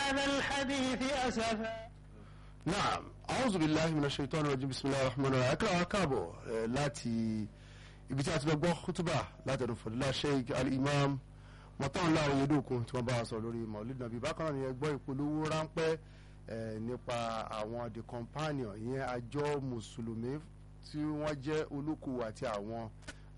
هذا الحديث أسفا naam a'udhu billahi minash shaitani rajim bismillahir rahmanir rahim akara káàbọ̀ eh, láti ibi tí a ti lọ gbọ́ kútúbà láti ẹnu fọdúlá sheik al-imam mọ̀tàn láwọn yedokun tí wọ́n bá wa sọ lórí maulid nabi bákan náà ni ẹ gbọ́ ìpolówó ráńpẹ́ eh, nípa àwọn the companion ìyẹn àjọ mùsùlùmí tí wọ́n jẹ́ olókòwò àti àwọn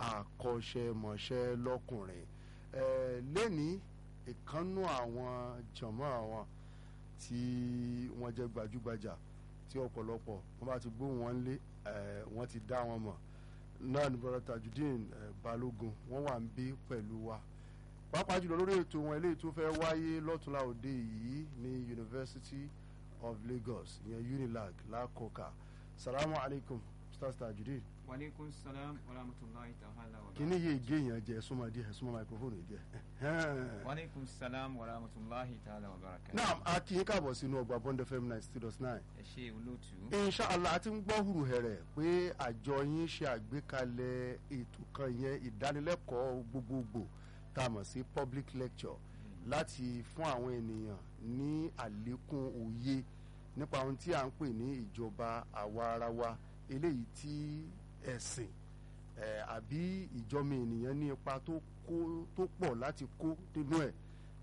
akọ́ṣẹ́mọṣẹ́ lọ́kùnrin eh, lẹ́ni ìkànnù àwọn jọ̀mọ́ àwọn tí wọ́n jẹ́ gbajúgbajà tí ọ̀pọ̀lọpọ̀ wọ́n bá ti gbóhùn wọn lé eh, wọ́n ti dá wọn mọ̀ náà ní brother tajudeen eh, balógun wọ́n wà ń bí pẹ̀lú wa pàápàá jùlọ lórí ètò wọn eléyìí tó fẹ́ wáyé lọ́túnla òde yìí ní University of Lagos ìyẹn Unilag lákòókà salamu alaykum stars tajudeen Waleykum salam wa rahmatulahi ta'ala wa kíní yé igé yẹn jẹ súnmọ́ díẹ̀ súnmọ́ microphone yìí díẹ̀. Waleykum salam wa rahmatulahi ta'ala wa barakatuh. naam a kì í káàbọ̀ sínú ọgbà Bond FM ninety two dot nine. ẹ ṣe olóòtú. inshallah a ti ń gbọ́ hùrù hẹ̀rẹ̀ pé àjọ yín ṣe àgbékalẹ̀ ètò kan yẹn ìdánilẹ́kọ̀ọ́ gbogbogbò tá a mọ̀ sí public lecture láti fún àwọn ènìyàn ní àlékún òye nípa ohun tí à ń pè ní ìjọba àwa ara wa eléyìí tí ẹ̀sìn eh, àbí ìjọmọ ènìyàn ní ipa tó kó tó pọ̀ láti kó nínú ẹ̀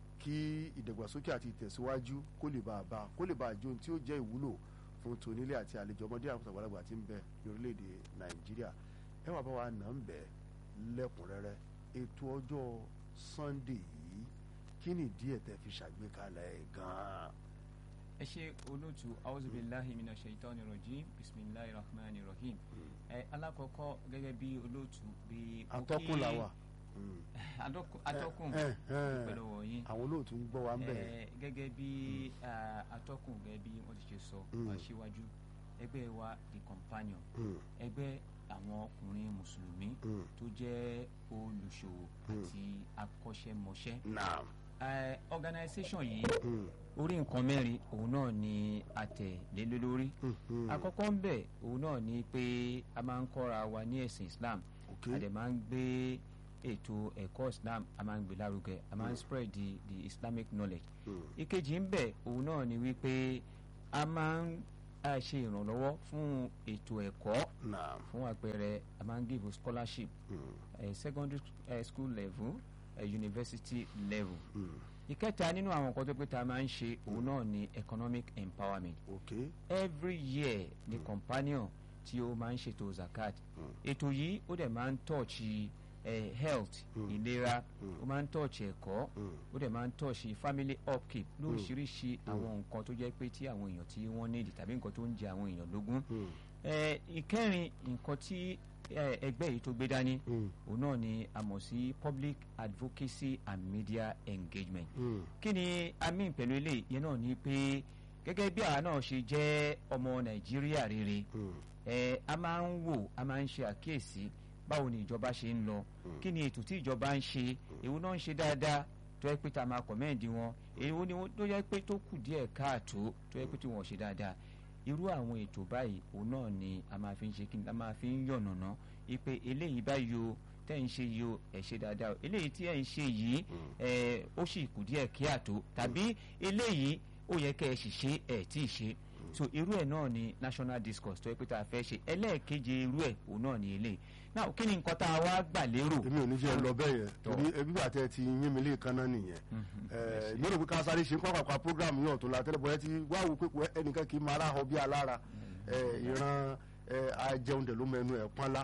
kí ìdàgbàsókè àti ìtẹ̀síwájú kó lè bá a bá kó lè bá a jó ohun tí ó jẹ́ ìwúlò fún tonílé àti àlejò ọmọdé àwọn àgbàlagbà tí ń bẹ ní orílẹ̀-èdè nàìjíríà ẹ wà bá wa nà ń bẹ lẹ́kùnrẹ́rẹ́ ètò ọjọ́ sunday yìí kí ni díẹ̀ tẹ́ fi ṣàgbékalẹ̀ ẹ̀ gan-an. ẹ ṣe olóòtú auzubillahi mina shaitani rajim bisimilahi rahmani rahim. ẹ alákọ̀ọ́kọ́ gẹ́gẹ́ bí olóòtú bí. mo kí- atọ́kùn làwà Adọ́kùn- atọ́kùn ẹ, ẹ, ẹ. pẹ̀lú wọ̀nyí. àwọn olóòtú ń gbọ́ wa ń bẹ̀ Ẹ, gẹ́gẹ́ bí ah, atọ́kùn gẹ́gẹ́ bí wọ́n ti ṣe sọ Mm. aṣíwájú ẹgbẹ́ wa the companion Mm, ẹgbẹ́ àwọn ọkùnrin mùsùlùmí mm. tó jẹ́ olùṣòwò Mm. àti akọ́ṣẹ́mọṣẹ́. naam Eh, organisation yìí Mm, orí nǹkan mẹ́rin òun náà ni a tẹ̀ lé lé lórí. mm, mm. àkọ́kọ́ ń bẹ̀ òun náà ni pé a máa ń kọ́ra wa ní ẹ̀sìn Islam ok a dẹ̀ máa ń gbé ètò ẹ̀kọ́ Islam a máa ń gbé lárugẹ a máa ń spread the the Islamic knowledge. Mm, ìkejì ń bẹ̀ òun náà ni wípé a máa ń a ṣe ìrànlọ́wọ́ fún ètò ẹ̀kọ́ naam fún àpẹẹrẹ a máa ń give scholarship Mm, eh, secondary eh, school level eh, university level. mm. ìkẹta nínú àwọn nǹkan tó pé tá a máa ń ṣe òun náà ni economic empowerment ok every year ni companion tí ó máa ń ṣètò zakat Mm. ètò yìí ó dẹ̀ máa ń tọ́ọ̀ṣì eh, health Mm. ìlera Mm. ó máa ń tọ́ọ̀ṣì ẹ̀kọ́ Mm, ó dẹ̀ máa ń tọ́ọ̀ṣì family upkeep lóríṣiríṣi àwọn nǹkan tó jẹ́ pé tí àwọn èèyàn tí wọ́n nídìí tàbí nǹkan tó ń jẹ àwọn èèyàn lógún mm, Eh, ìkẹrin nǹkan tí eh, ẹgbẹ́ yìí tó gbé dání mm, òun náà ni a mọ̀ sí public advocacy and media engagement mm. kí ni a mean pẹ̀lú eléyìí yẹn náà ni pé gẹ́gẹ́ bí àwa náà ṣe jẹ́ ọmọ nàìjíríà rere Mm, ẹ a máa ń wò a máa ń ṣe àkíyèsí báwo ni ìjọba ṣe ń lọ kí ni ètò tí ìjọba ń ṣe èwo náà ń ṣe dáadáa tó yẹ pé tá a máa kọ̀mẹ́ǹdì wọn èwo ni wọ́n- tó yẹ pé tó kù díẹ̀ káàtó tó yẹ pé tí wọ́n ṣe dáadáa irú àwọn ètò báyìí òun náà ni a máa fi ń ṣe kí ni a máa fi ń yànnàná ipe eléyìí báyìí o tẹ́ ń ṣe yìí o ẹ̀ ṣe dáadáa o eléyìí tí ẹ̀ ń ṣe yìí ẹ̀ ó sì kù díẹ̀ kíàtó tàbí eléyìí ó yẹ kẹ́ ẹ sì ṣe ẹ̀ tí ì ṣe so irú ẹ̀ náà ni national discourse tó yẹ pé tá a fẹ́ ṣe ẹlẹ́ẹ̀keje irú ẹ̀ òun náà ni eléyìí now kí ni nǹkan tá a wá gbà lérò èmi ò ní jẹ́ lọ bẹ́ẹ̀ yẹn Tọ́. torí ẹbí bàtẹ́ ti yín mi lè kan náà nìyẹn mi ò rò pé ká sáré ṣe ń pàpàpà program yìí ọ̀tún la tẹ́lẹ̀ bọ́ ẹ ti wá wò pé kò- ẹnìkan kì í máa ráhọ bí alára Eh, ìran eh, ajẹun dẹ̀ ló mẹnu ẹ̀ pọ́nlá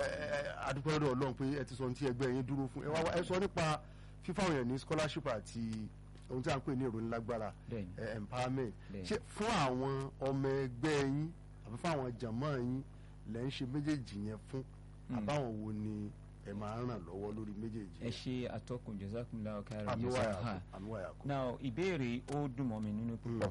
adúpẹ́ lọ́dọ̀ ọlọ́run pé ẹ ti sọ ohun tí ẹgbẹ́ yín dúró fún ẹ wá wá- ẹ sọ nípa fífáwọn èèyàn ní scholarship àti ohun tí a ń pè ní ìròyìn lágbára Bẹ́ẹ̀ni. eh, empowerment Bẹ́ẹ̀ni. ṣé fún àwọn ọmọ ẹgbẹ́ yín àbí fún àwọn jàmọ́ yín lẹ́ ń ṣe méjèèjì yẹn fún àbáwọn wo ni ẹ máa ń ràn lọ́wọ́ lórí méjèèjì ẹ ṣe àtọkùn jazakumullahu khairan àmúwáyà jazaha àmúwáyà kù. now ìbéèrè ó dùn mọ́ mi nínú púpọ̀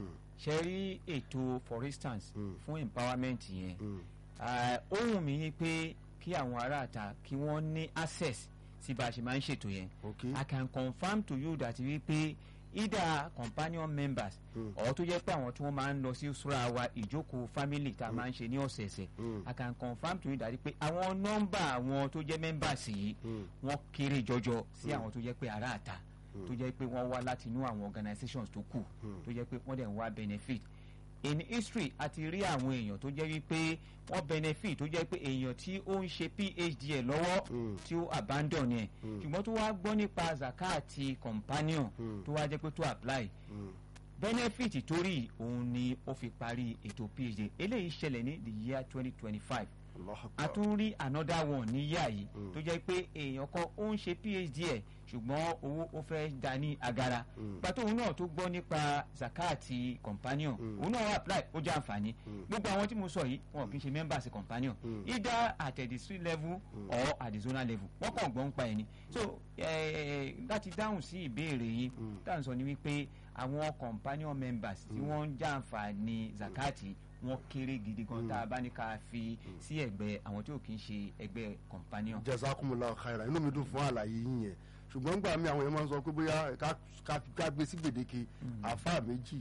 ṣe rí ètò for instance Mm. fún empowerment yẹn Ah, ó wù mí ni pé kí àwọn aráàta kí wọ́n ní access sí bá a ṣe máa ń ṣètò yẹn ok I can confirm to you that wípé either companion members Mm. or tó jẹ́ pé àwọn tí wọ́n máa ń lọ sí sura wa ìjókòó family tá a máa ń ṣe ní ọ̀sẹ̀ẹ̀sẹ̀ Mm. I can confirm to you that pé àwọn nọ́mbà àwọn tó jẹ́ members yìí Mm. wọ́n kéré jọjọ sí àwọn tó jẹ́ pé aráàta tó jẹ́ pé wọ́n wá láti inú àwọn organizations tó kù tó jẹ́ pé wọ́n dẹ̀ ń wá benefit in history a ti rí àwọn èèyàn tó jẹ́ wípé wọ́n benefit tó jẹ́ pé èèyàn tí ó ń ṣe phd ẹ̀ lọ́wọ́ tí ó abandon ẹ̀ ṣùgbọ́n tó wá gbọ́ nípa zakati companion tó wá jẹ́ pé tó apply benefit torí òun ni ó fi parí ètò phd eléyìí ṣẹlẹ̀ ní the year twenty twenty five a tún rí another one ní yíyá yìí tó jẹ́ pé èèyàn kan ó ń ṣe phd ẹ̀ ṣùgbọ́n owó ó fẹ́ da ní agara pàtó òun náà tó gbọ́ nípa zakati companion òun náà apply ó jẹ́ àǹfààní gbogbo àwọn tí mo sọ yìí wọn kì í ṣe members companion either at the district level or at the zonal level wọ́n kàn gbọ́n pa ẹ̀ ni so láti dáhùn sí ìbéèrè yìí dáhùn sọ ni wípé àwọn companion members tí wọ́n ń jàǹfààní zakati wọn kéré gidi gan tá a bá ní ká fi sí ẹgbẹ́ àwọn tí ò kì í ṣe ẹgbẹ́ companion. jazakumullahu khairan inú mi dùn fún àlàyé yín yẹn ṣùgbọ́n gbà mí àwọn èèyàn máa ń sọ pé bóyá ká gbé sí gbèdéke àfa méjì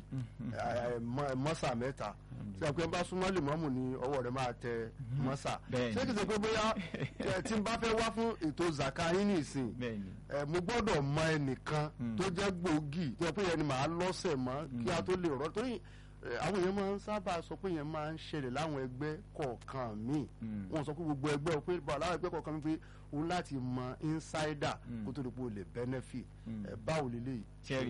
mọ́sà mẹ́ta tí a pé bá súnmọ́ lè mọ́mù ní ọwọ́ rẹ̀ máa tẹ mọ́sà ṣé kìí ṣe pé bóyá tí n bá fẹ́ wá fún ètò zaka yín nìsín mo gbọ́dọ̀ mọ ẹnìkan tó jẹ́ gbòógì tí a pé yẹn ni màá lọ́sẹ̀ mọ́ kí a tó lè rọ́ torí àwọn èèyàn máa ń sábà sọ pé yẹn máa ń ṣẹlẹ̀ láwọn ẹgbẹ́ kọ̀ọ̀kan míì wọ́n sọ pé gbogbo ẹgbẹ́ pé láwọn ẹgbẹ́ kọ̀ọ̀kan mi pé òun láti mọ insider kó tó lè po lè benefit báwo lè lè.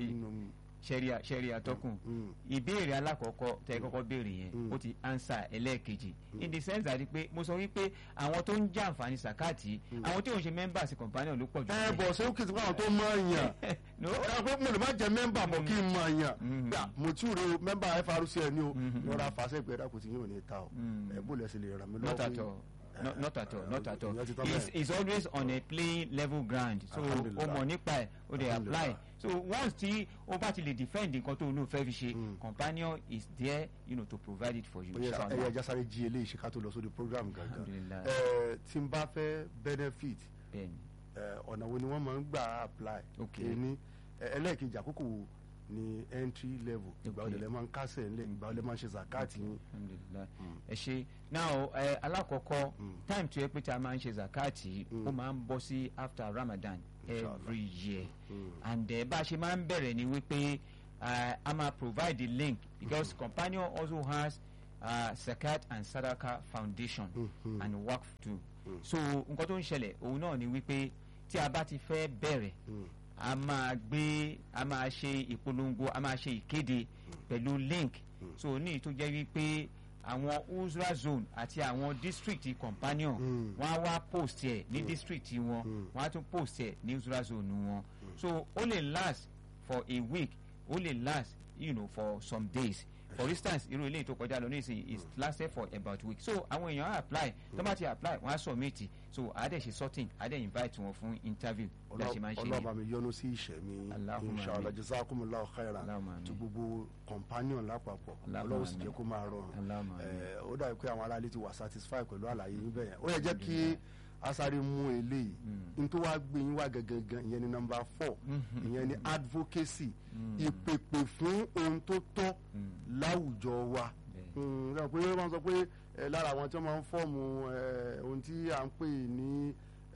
sẹ́ríà sẹ́ríà tọkùn ìbéèrè alákọ̀ọ́kọ́ tẹ́ kọ́kọ́ béèrè yẹn ó ti answer ẹlẹ́ẹ̀kejì in the sense that pé mo sọ wípé àwọn tó ń jẹ́ àǹfààní sàkáàtì àwọn tí òun ṣe members companion ló pọ̀ jù. ẹ bọ̀ ṣé ó kì í sọ àwọn tó mọ èèyàn ẹ pé mo lè má jẹ mẹ́mbà bọ̀ kí n mọ èèyàn gbà mo tí ò rí o mẹ́mbà FRCN ni o lọ́ra fàṣẹ ìgbẹ́dà kò tí yóò ní ta o ẹ bó lẹ́sìn lè ràn mí lọ́wọ́ No, not at all not at all it's, it's always on a playing level ground so o mọ̀ nípa ẹ̀ o dey apply so once tí o bá ti lè defend nǹkan tó o lò fẹ́ fi ṣe companion is there you know, to provide it for you. ẹ yẹ ẹja sáré jí eléyìí ṣe ká tó lọ sórí program gangan tí n bá fẹ́ benefit ọ̀nà wo ni wọ́n máa ń gbà apply ẹni ẹlẹ́ẹ̀kejì àkókò wo ni entry level ìgbà wo lẹ máa ń kásẹ̀ ńlẹ̀ ìgbà wo lẹ máa ń ṣe zakati yín. ẹ ṣe now ẹ alákọ̀ọ́kọ́ time tó yẹ pé tí a máa ń ṣe zakati ó máa ń bọ́ sí after Ramadan every year and uh, bá a ṣe máa ń bẹ̀rẹ̀ ni wípé a máa provide the link because companion also has uh, zakat and sadaka foundation and waqf too so nǹkan tó ń ṣẹlẹ̀ òun náà ni wípé tí a bá ti fẹ́ bẹ̀rẹ̀ a máa gbé a máa ṣe ìpolongo a máa ṣe ìkéde pẹ̀lú link so ní tó jẹ́ wípé àwọn uzra zone àti àwọn district companion wọ́n á wá post ẹ̀ ní district wọn wọ́n á tún post ẹ̀ ní uzra zone wọn so ó lè last for a week ó lè last you know, for some days for instance irú eléyìí tó kọjá lọ ní ìsìn it lasted for about a week so àwọn èèyàn á apply tó bá ti apply wọ́n á submit so àádẹ́ ṣe sorting àádẹ́ invite wọn fún interview bí a ṣe máa ń ṣe yẹn. ọlọ́ba mi yọ́nú sí ìṣẹ̀mí inshallah jazakumullahu khairan ti gbogbo companion lápapọ̀ ọlọ́run sì jẹ́ kó máa rọrùn ó dàbí pé àwọn aráàlú ti wà satisfied pẹ̀lú àlàyé yín bẹ́ẹ̀ ó yẹ jẹ́ kí asáré mú eléyìí n tó wá gbé yín wá gangan ìyẹn ni number four ìyẹn ni advocacy ìpèpè fún ohun tó tọ́ láwùjọ wa ṣe pé wọ́n sọ pé lára àwọn tí wọ́n máa ń fọ́ọ̀mù ohun tí à ń pè ní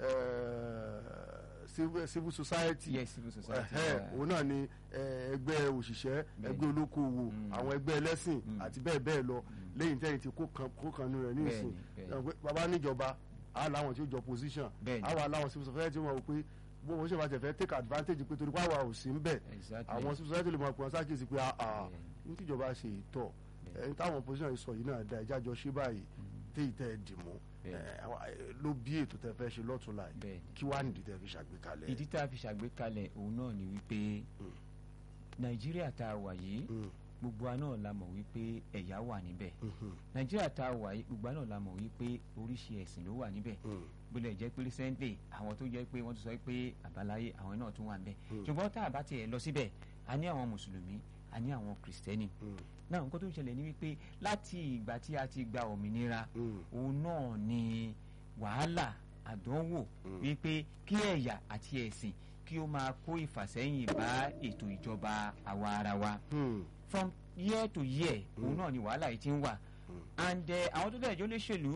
civil society yes civil society òun náà ni ẹgbẹ́ òṣìṣẹ́ ẹgbẹ́ olókoòwò àwọn ẹgbẹ́ ẹlẹ́sìn àti bẹ́ẹ̀ bẹ́ẹ̀ lọ lẹ́yìn tẹ́yìn tí kó kan nínú rẹ̀ ní ìsìn bàbá níjọba a láwọn tí ó jọ position a wà láwọn civil society wọn wò pé bó wọn ṣe máa tẹ̀fẹ́ take advantage pé torí pàwọ́ ò sí ń bẹ̀ àwọn civil society lè máa pè wọ́n sákèsí pé àà ní tíjọba ṣe ìtọ̀ ẹni táwọn position yìí sọ yìí náà da ẹjá jọ ṣe báyìí téyì tẹ́ ẹ dì mú ló bí ètò tẹ́ fẹ́ ṣe lọ́tún láì kí wàá nìdí tẹ́ fi ṣàgbékalẹ̀. ìdí tá a fi ṣàgbékalẹ̀ òun náà ni wípé nàìjíríà tá a wà yìí gbogbo wa náà la mọ̀ wípé ẹ̀yà wà níbẹ̀ nàìjíríà tá a wà yìí gbogbo wa náà la mọ̀ wípé oríṣi ẹ̀sìn ló wà níbẹ̀ bólẹ̀ jẹ́ pé recently àwọn tó jẹ́ pé wọ́n ti sọ pé àbáláyé àwọn náà tún wà níbẹ̀ ṣùgbọ́n tá a bá tiẹ̀ lọ síbẹ̀ a ní àwọn mùsùlùmí a ní àwọn kìrìsìtẹ́nì náà nǹkan tó ń ṣẹlẹ̀ ní wípé láti ìgbà tí a ti gba òmìnira òun náà ni wàhálà àdánwò wípé kí ẹ̀yà àti ẹ̀sìn kí ó máa kó ìfàsẹ́yìn bá ètò ìjọba àwa ara wa from year to year òun náà ni wàhálà yìí ti ń wà and àwọn tó dẹ̀jọ́ léṣèlú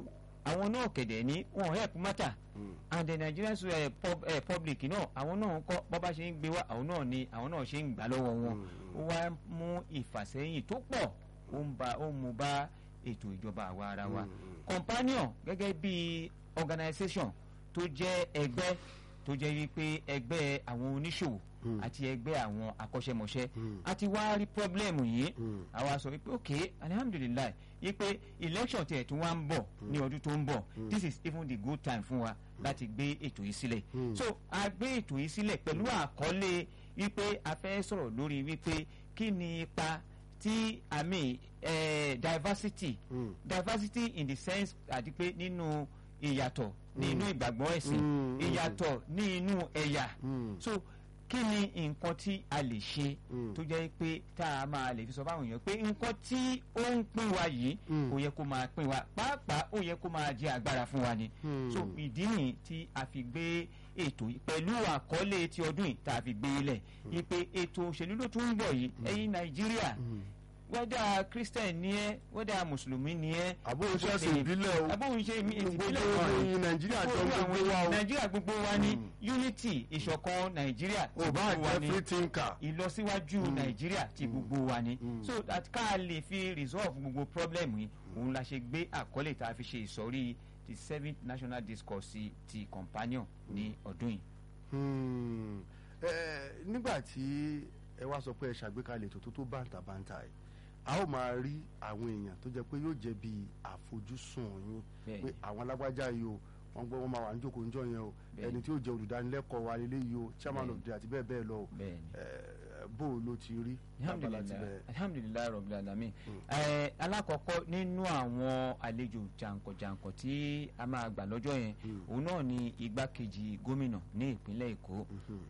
àwọn náà kẹ̀dẹ̀ ní wọn help matter and the nigerian uh, pub, uh, public náà àwọn náà ń kọ́ bọ́ bá ṣe ń gbé wá àwọn náà ni àwọn náà ṣe ń gbà lọ́wọ́ wọn ó wá mú ìfàsẹ́yìn tó pọ̀ ó ń ba ó ń mú bá ètò ìjọba àwa ara wa companion gẹ́gẹ́ bí organisation tó jẹ́ ẹgbẹ́ tó jẹ́ wípé ẹgbẹ́ àwọn oníṣòwò àti ẹgbẹ́ àwọn akọ́ṣẹ́mọṣẹ́ àti wá rí pọ́blẹ́mù yìí àwa sọ wípé ok alihamudulilayi wípé election tiẹ̀ tún wá ń bọ̀ ní ọdún tó ń bọ̀ this is even the good time fún wa láti gbé ètò yìí sílẹ̀ so a gbé ètò yìí sílẹ̀ pẹ̀lú àkọlé wípé a fẹ́ sọ̀rọ̀ lórí wípé kí ni ipa tí àmì eh, diversity Mm. diversity in the sense àti pé nínú ìyàtọ̀ nínú ìgbàgbọ́ ẹ̀sìn Mm, mm, ìyàtọ̀ ní inú ẹ̀yà Mm. so kí ni nǹkan tí a lè ṣe Mm. tó jẹ́ pé tá a máa lè fi sọ fáwọn èèyàn pé nǹkan tí ó ń pín wa yìí Mm. kò yẹ kó máa pín wa pàápàá ó yẹ kó máa jẹ agbára fún wa ni Mm. so ìdí nìyí tí a fi gbé ètò yìí pẹ̀lú àkọlé ti ọdún yìí tá a fi gbé lẹ̀ yìí pé ètò òṣèlú ló tún ń bọ̀ yìí ẹ̀yin nàìjíríà wẹ́dà christian ni ẹ́ wẹ́dà mùsùlùmí ni ẹ́ àbúrò ṣẹ́sìn ìbílẹ̀ o àbóhùn ṣe mi gbogbo ìpínlẹ̀ kan ni ìròyìn nàìjíríà jọ gbogbo gbogbo wa àwọn o nàìjíríà gbogbo wa ni unity ìṣọ̀kan nàìjíríà ti ò bá gbogbo wa jẹ́ ni free thinker ìlọsíwájú nàìjíríà ti gbogbo wa ni so that ká lè fi resolve gbogbo problem yìí òun la ṣe gbé àkọlé tá a fi ṣe ìsọ̀rí the seventh national discourse ti companion ní ọdún yìí. Hmm. Eh, nígbà tí ẹ wá sọ pé ẹ ṣàgbékalẹ̀ ètò tó tó bàǹtàbàǹtà ẹ̀ a ó máa rí àwọn èèyàn tó jẹ́ pé yóò jẹ́ bí àfojúsùn yín Bẹ́ẹ̀ni. pé àwọn alágbájá yìí o wọ́n gbọ́ wọ́n máa wà ní jókòó níjọ́ yẹn o Bẹ́ẹ̀ni. ẹni tí yóò jẹ́ olùdánilẹ́kọ̀ọ́ wa lélẹ́ yìí o chairman Bẹ́ẹ̀ni. of the àti bẹ́ẹ̀ bẹ́ẹ̀ lọ o bẹ́ẹ̀ni. Eh, bó o ló ti rí lábala ti alhamdulilayi bẹ̀rẹ̀. alhamdulilayi rabil alamin ẹ alakọkọ nínú àwọn àlejò jàǹkànjàǹkàn tí a máa gbà lọ́jọ́ yẹn òun náà ni igbákejì gómìnà ní ìpínlẹ̀ èkó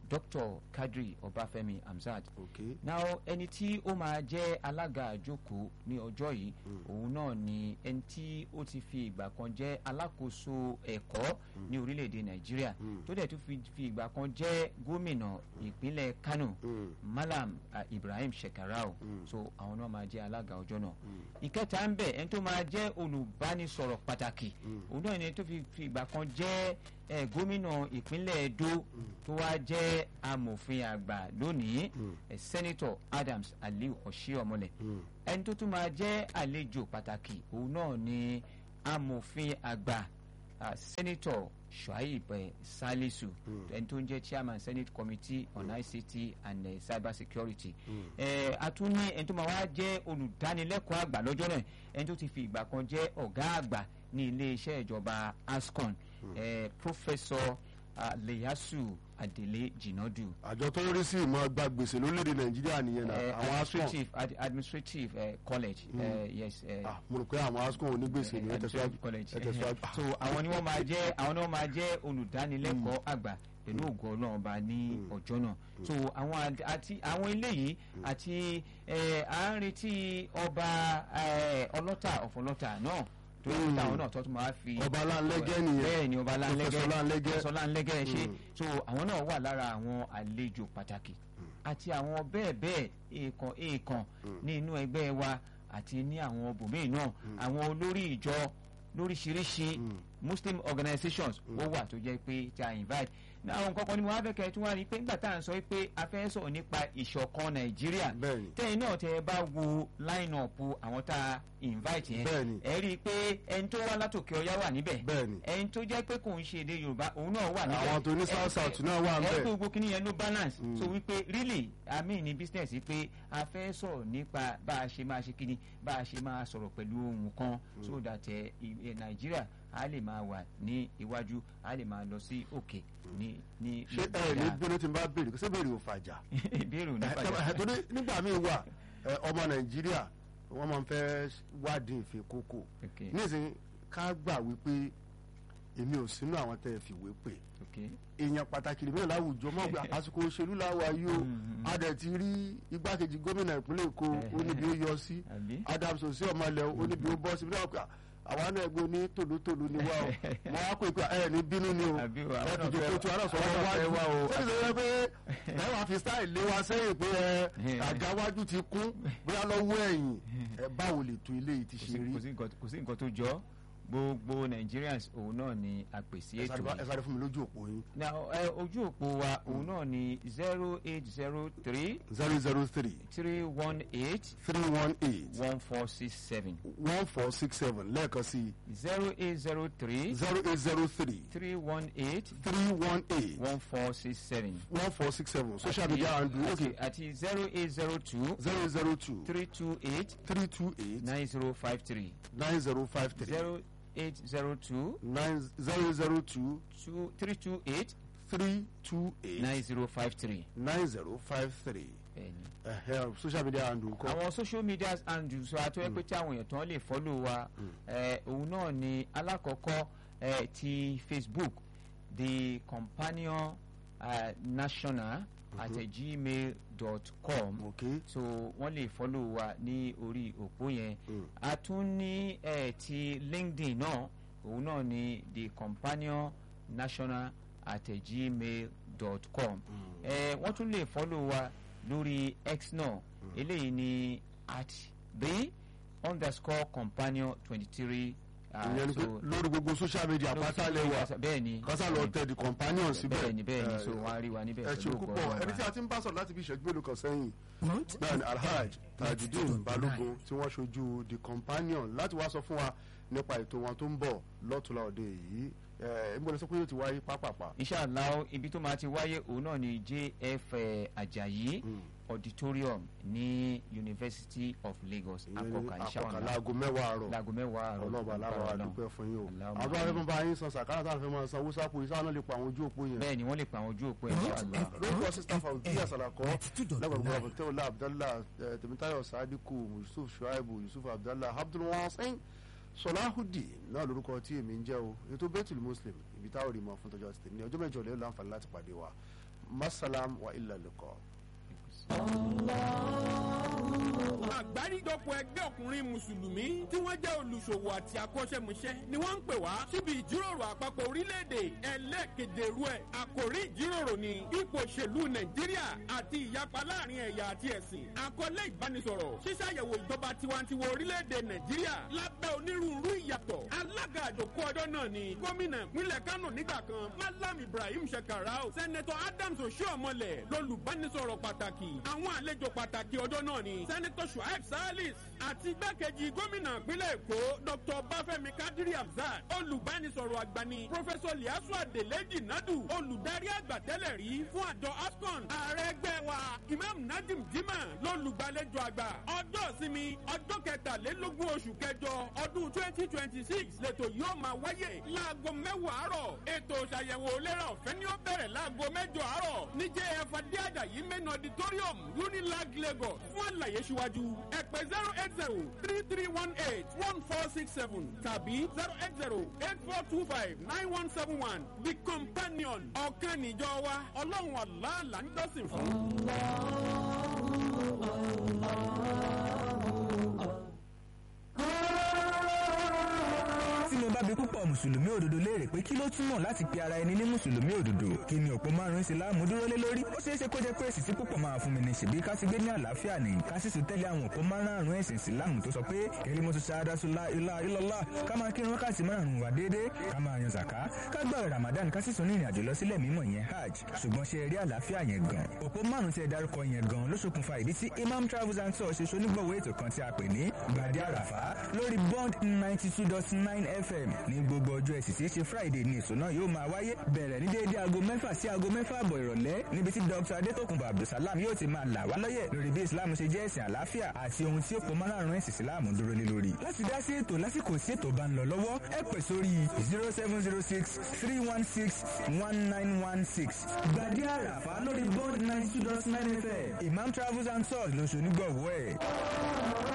dr kadri ọbáfẹ́mi hamzat ok now ẹni tí ó máa jẹ́ alága àjókòó ní ọjọ́ yìí òun náà ni ẹni tí ó ti fi ìgbà kan jẹ́ alákòóso ẹ̀kọ́ ní orílẹ̀-èdè nàìjíríà tó dẹ̀ tún fi fi ìgbà kan jẹ́ gómìnà ìpínlẹ̀ kano Mm. malam ah, ibrahim shekarau so àwọn náà máa jẹ́ alága ọjọ́ náà ìkẹta ń bẹ̀ ẹni tó máa jẹ́ olùbánisọ̀rọ̀ pàtàkì òun náà ni ẹni tó fi fi ìgbà kan jẹ́ eh, gómìnà ìpínlẹ̀ edo tó wá jẹ́ amòfin àgbà lónìí eh, senator adams aliu oshiomhole ẹni tó tún máa jẹ́ àlejò pàtàkì òun náà ni amòfin àgbà ah, senator shuaib eh, salisu ẹni tó ń jẹ́ chairman senate committee on ict and eh, cyber security eh, a tún ní ẹni tó máa wá jẹ́ olùdánilẹ́kọ̀ọ́ àgbà lọ́jọ́ náà ẹni tó ti fi ìgbà kan jẹ́ ọ̀gá àgbà ní iléeṣẹ́ ìjọba ascon eh, professor ah, leyasu adele jinadu àjọ tó ń rí sí ìmọ̀ gba gbèsè lórílẹ̀‐èdè nàìjíríà nìyẹn náà eh, àwọn ascom administrative ad, administrative eh, college eh, yes eh, Ah, mo rò pé àwọn ascom onígbèsè ni ẹ tẹ̀síwájú Administrative college ẹ tẹ̀síwájú. Ah, so àwọn ni wọ́n máa jẹ́ àwọn náà máa jẹ́ olùdánilẹ́kọ̀ọ́ àgbà pẹ̀lú ògo ọlọ́run ọba ní ọjọ́ náà so àwọn àd- àti àwọn eléyìí àti eh, à ń retí ọba eh, ọlọ́tà ọ̀fọ̀lọ́tà náà tó yẹ kó táwọn náà tó tún máa fi Ọba Láńlẹ́gẹ́ nìyẹn. bẹ́ẹ̀ ni ọba láńlẹ́gẹ́ Professor Láńlẹ́gẹ́. Professor láńlẹ́gẹ́ ṣe so àwọn náà wà lára àwọn àlejò pàtàkì àti àwọn bẹ́ẹ̀ bẹ́ẹ̀ èèkàn èèkàn ní inú ẹgbẹ́ wa àti ní àwọn bòmíì náà àwọn olórí ìjọ lóríṣiríṣi muslim organizations ó wà tó jẹ́ pé tí a invite náà àwọn nǹkan kan ni mo wá fẹ́ kẹ́ ẹ tún wá rí i pé nígbà tá à ń sọ pé a fẹ́ sọ̀rọ̀ nípa ìṣọ̀kan nàìjíríà Bẹ́ẹ̀ni. tẹ́yìn náà tẹ́ ẹ bá wo line up àwọn tá a invite yẹn Bẹ́ẹ̀ni. ẹ rí i pé ẹni tó wá látòkè ọyá wà níbẹ̀ Bẹ́ẹ̀ni. ẹni tó jẹ́ pé kò ń ṣe èdè yorùbá òun náà wà níbẹ̀ Àwọn tó ní Ẹ- South South ẹ- náà wà ẹ níbẹ̀. pé gbogbo kìíní yẹn ló balance so wípé really i mean ní business yìí pé a fẹ́ sọ̀rọ̀ nípa bá a ṣe máa ṣe kíni bá a ṣe máa sọ̀rọ̀ pẹ̀lú ohun kan so that ẹ ẹ nàìjíríà a lè máa wà ní iwájú a lè máa lọ sí òkè ní ní ṣé ẹ ní bínú tí n bá béèrè ṣé béèrè ò fàjà ìbéèrè ò ní Eh, fàjà torí nígbà míì wà eh, ọmọ nàìjíríà wọ́n máa ń fẹ́ wádìí ìfẹ́ kókó Okay. nísìnyí ká gbà wípé èmi ò sínú àwọn tẹ́ ẹ fìwé pè ok èèyàn pàtàkì lèmi náà láwùjọ mọ́ gbà àsìkò òṣèlú làwà yìí o a dẹ̀ ti rí igbákejì gómìnà ìpínlẹ̀ èkó ó níbi ó yọ sí àbí adams òsì ọmọlẹ ó níbi ó bọ́ sí bí wọ́n pè àwa náà gbé ní tòlótòló ni wá o mo wá pè pé ẹ ní bínú ni o Àbí o, àwọn ẹ náà fi fẹ́- jòkó tí wọn náà sọ àwọn wọn náà fẹ́ wájú wá o. sẹ́ni sọ pé ẹ wàá fi style lé wa sẹ́yìn pé ẹ àga wájú ti kún bóyá lọ́wọ́ ẹ̀yìn ẹ báwo lè tó ilé yìí ti kò ṣe sí- rí kò sí nǹkan- kò sí nǹkan tó jọ gbogbo nigerians òun náà ni a pè sí ẹ ètò sáré bá- ẹ yìí sáré fún mi lójú òpó yín now ẹ ojú òpó wa òun náà ni zero eight zero three zero zero three three one eight three one eight one four six seven one four six seven lẹ́ẹ̀kan sí zero eight zero three zero eight zero three three one eight three one eight one four six seven. one four six seven social media handle àti okay àti zero eight zero two zero zero two three two eight three two eight nine zero five three nine zero five three zero eight zero two nine zero zero two two three two eight three two eight nine zero five three. nine zero five three bẹ́ẹ̀ni. social media handle kọ́ àwọn social media handles wa tó yẹ pé tí àwọn èèyàn tán lè follow wa eh, òun náà ni alákọ̀ọ́kọ́ eh, ti facebook the companion uh, national at gmail dot com okay so wọ́n lè follow wa ní orí òpó yẹn Mm. a tún ní eh, ti linkedin náà òun náà ni the companion national at gmail dot com eh, wọ́n tún lè follow wa lórí x náà eléyìí ni at the underscore companion twenty three ìyẹn ni pé lórí gbogbo social media pátá lè wà bẹ́ẹ̀ ni kásá lọ tẹ the companion síbẹ̀ bẹ́ẹ̀ ni bẹ́ẹ̀ ni Eh, so wọ́n á rí wa níbẹ̀ ẹ ṣe pẹ̀lú púpọ̀ ògo ẹni tí Ọlọ́run. a ti ń bá sọ̀rọ̀ láti bí ìṣẹ́jú mélòó kan sẹ́yìn náà ni alhaj tajudeen balógun tí wọ́n ṣojú the companion láti wá sọ fún wa nípa ètò wọn tó ń bọ̀ lọ́tùlá òde yìí ẹ ń gbọ́dọ̀ sọ pé yóò ti wáyé pápápá. inshallah ibi tó máa ti wáyé òun náà ni jf eh, ajayi Mm. auditorium ní university of lagos ìyẹn ní akọkà àkọkà inshallah láago mẹ́wàá àárọ̀ láago mẹ́wàá àárọ̀ ọlọ́ọ̀bà láwọn Ọlọ́run. àdúpẹ́ fún yín o Allahumma àwọn afẹ́fẹ́ bá yín san sàkárà táwọn fẹ́ máa san owó sápò yìí sáwọn náà lè pa àwọn ojú òpó yẹn. bẹ́ẹ̀ ni wọ́n lè pa àwọn ojú òpó inshallah lórúkọ sísá fàwùdí àsàlàkọ lẹ́gbẹ̀rún abdullah abdallah eh, tèmítáyọ̀ sadiku yusuf shuaibu yusuf abdallah abdulwasin sọláhùdì náà lórúkọ tí èmi ń jẹ́ o ètò bẹ́tùl muslim ibi táwọn rí mọ́ fún tọ́jú àti tèmi ní ọjọ́ mẹ́jọ lẹ́yìn láǹfààní láti pàdé wa masalam wa ilà lẹ́kọ̀ọ́. àgbáríjọpọ̀ ẹgbẹ́ ọkùnrin mùsùlùmí tí wọ́n jẹ́ olùṣòwò àti akọ́ṣẹ́mọṣẹ́ ni wọ́n ń pè wá síbi ìjíròrò àpapọ̀ orílẹ̀-èdè ẹlẹ́ẹ̀keje rú ẹ̀ àkòrí ìjíròrò ni ipò òṣèlú nàìjíríà àti ìyapa láàrin ẹ̀yà àti ẹ̀sìn àkọlé ìbánisọ̀rọ̀ ṣíṣàyẹ̀wò ìjọba tiwantiwa orílẹ̀-èdè nàìjíríà lábẹ́ onírúurú ìyàtọ̀ alága àjòkó ọjọ́ náà ni gómìnà ìpínlẹ̀ kánò nígbà kan malam ibrahim shekarau sẹ́nẹ̀tọ̀ adams oshiomhole lolùbánisọ̀rọ̀ pàtàkì àwọn àlejò pàtàkì ọjọ́ náà ni sẹ́nẹ̀tọ̀ shuaib salis àti igbákejì gómìnà ìpínlẹ̀ èkó dr bafẹ́mi kadiri hamzat olùbánisọ̀rọ̀ àgbà ni pọfẹsọ liasu adeleji nadu olùdarí àgbà tẹ́lẹ̀ rí fún àjọ ascon ààrẹ ẹgbẹ́ wa imam nadim jimá lolùgbàlejò àgbà ọjọ́ ìsinmi ọjọ́ kẹtàlélógún oṣù kẹjọ ọdún twenty twenty six lẹ́tọ̀ yóò máa wáyé láago mẹ́wàá àárọ̀ ètò ìṣàyẹ̀wò ìlera ọ̀fẹ́ ni ó bẹ̀rẹ̀ láago mẹ́jọ àárọ̀ ní jf adéàdàyí main auditorium unilag lagos fún àlàyé síwájú ẹ pè zero eight zero three three one eight one four six seven tàbí zero eight zero eight four two five nine one seven one the companion ọ̀kan níjọ wa ọlọ́run àlàálà ń dọ́sìn fún. tí mo bá bi púpọ̀ mùsùlùmí òdodo léèrè pé kí ló túmọ̀ láti pe ara ẹni ní mùsùlùmí òdodo kí ni òpó márùn-ún ìsìláàmù dúró lé lórí ó ṣeé ṣe kó jẹ́ pé èsì tí púpọ̀ máa fún mi ní ṣèbí ká ti gbé ní àlàáfíà ní ká sì tún tẹ́lẹ̀ àwọn òpó márùn-ún ẹ̀sìn ìsìláàmù tó sọ pé kẹ́lí mo tún ṣáadá sùlá ilá ilọ́lá ká máa kírun wákàtí márùn-ún wà déédéé ká máa yan zàká ká gbààwẹ̀ ramadan ká sì tún ní ìrìnàjò lọ sílẹ̀ mímọ́ yẹn hajj ṣùgbọ́n ṣe rí àlàáfíà yẹn gan òpó márùn-ún tí ẹ dárúkọ yẹn gan ló ṣokùnfà ìdí tí imam travels and tours ṣe ṣonígbọ̀wọ́ ètò kan tí a pè ní gbàdé àràfá lórí bond ninety two dot nine fm ní gbogbo ọjọ́ ẹ̀sìn tí í ṣe friday ní èso náà yóò máa wáyé bẹ̀rẹ̀ ní déédéé aago mẹ́fà sí aago mẹ́fà àbọ̀ ìrọ̀lẹ́ níbi tí dr adétòkùnbọ̀ abdulsalam yóò ti máa là wá lọ́yẹ̀ lórí bí islam ṣe jẹ́ ẹ̀sìn àlàáfíà àti ohun tí ó pọ̀ márùn-ún ẹ̀sìn islam dúró lé lórí. láti dá sí ètò lásìkò tí ètò bá ń lọ lọ́wọ́ ẹ pè sórí zero seven zero six three one six one nine one six gbàdé àràfà lórí bond ninety two dot nine fm imam travels and tours lóṣù onígbọ̀wọ́ ẹ̀.